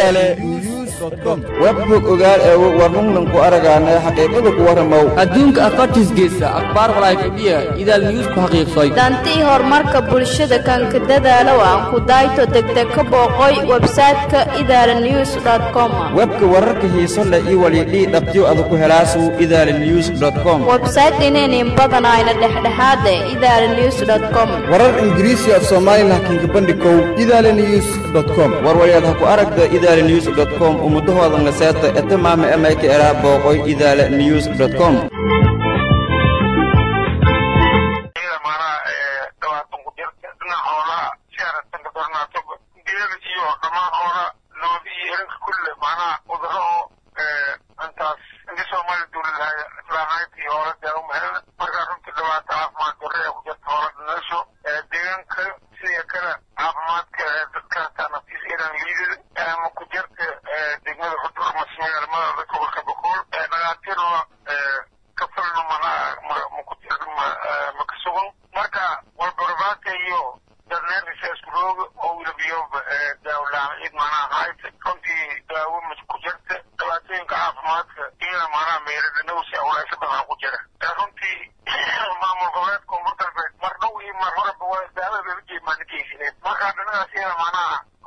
idaale webbog ogaal ee warnungnan ku aragaana xaqiiqada ku warramow adduunka afartiisgeesa akhbaar walaayfadhiya idaal news ku xaqiiqsay dantii horumarka bulshada kanka dadaalow aan ku dayto degdeg ka booqoy websayte-ka idaala news com webka wararka xiiso leh iyo walidhii dhabtiyo ada ku helaasu idaala news com websayte inaynin badanayna dhexdhexaade idaala news com warar ingiriisi af soomaali laakiin kabandhikow idaala news com warwalyaad ha ku aragda idaala news com ummudahoodan laseeta etamaama emayka eraa booqoy idaala news com marka dhinacaas iyada macnaha